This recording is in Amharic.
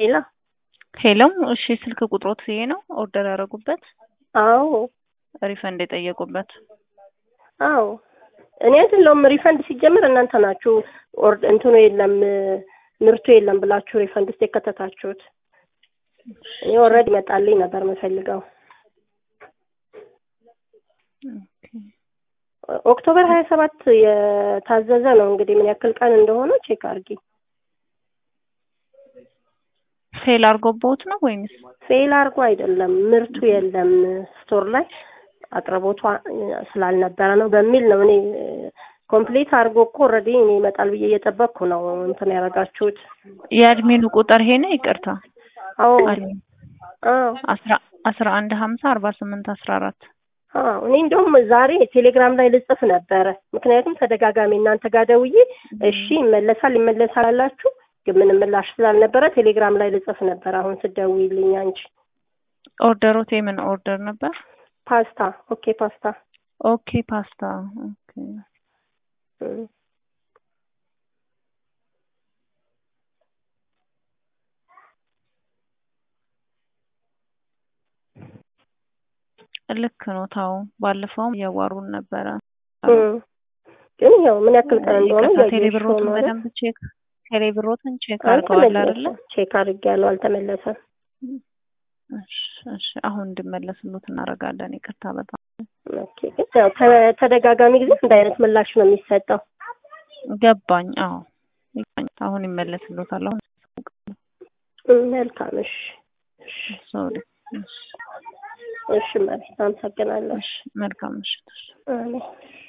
ሄሎ ሄሎ እሺ ስልክ ቁጥሮት ይሄ ነው ኦርደር ያደረጉበት አዎ ሪፈንድ የጠየቁበት አዎ እኔ አይደለሁም ሪፈንድ ሲጀምር እናንተ ናችሁ ኦር እንትኑ የለም ምርቱ የለም ብላችሁ ሪፈንድ ውስጥ የከተታችሁት እኔ ኦልሬዲ ይመጣልኝ ነበር የምፈልገው ኦክቶበር ሀያ ሰባት የታዘዘ ነው እንግዲህ ምን ያክል ቀን እንደሆነ ቼክ አድርጊ ፌል አድርጎቦት ነው ወይንስ ፌል አድርጎ አይደለም ምርቱ የለም ስቶር ላይ አቅርቦቷ ስላልነበረ ነው በሚል ነው እኔ ኮምፕሊት አድርጎ እኮ ኦልሬዲ እኔ ይመጣል ብዬ እየጠበቅኩ ነው እንትን ያደረጋችሁት የአድሚኑ ቁጥር ይሄ ነው ይቅርታ አዎ አድሚን አዎ አስራ አስራ አንድ ሀምሳ አርባ ስምንት አስራ አራት አዎ እኔ እንደውም ዛሬ ቴሌግራም ላይ ልጽፍ ነበረ ምክንያቱም ተደጋጋሚ እናንተ ጋር ደውዬ እሺ ይመለሳል ይመለሳል አላችሁ ግን ምንም ምላሽ ስላልነበረ ቴሌግራም ላይ ልጽፍ ነበር አሁን ስደውይልኝ አንቺ ኦርደሮት የምን ኦርደር ነበር ፓስታ ኦኬ ፓስታ ኦኬ ፓስታ ኦኬ እም። ልክ ነው ታው ባለፈውም እያዋሩን ነበረ እም። ግን ያው ምን ያክል ቀን እንደሆነ ይቅርታ እያየሽ ቴሌብሮትን ነው አይደል? በደንብ ቼክ ቴሌብሮትን ቼክ አድርገዋል አይደለ አልተመለሰም ቼክ አድርጌያለሁ አልተመለሰም እሺ እሺ አሁን እንድመለስሉት እናደርጋለን ይቅርታ በጣም ኦኬ ግን ያው ተ- ተደጋጋሚ ጊዜ አንድ አይነት ምላሽ ነው የሚሰጠው ገባኝ አዎ ይገባኝ። አሁን ይመለስሉታል አሁን እም፣ መልካም እሺ እሺ ሶሪ እሺ እሺ መቤት አመሰግናለሁ እሺ መልካም ምሽት እሺ አሜን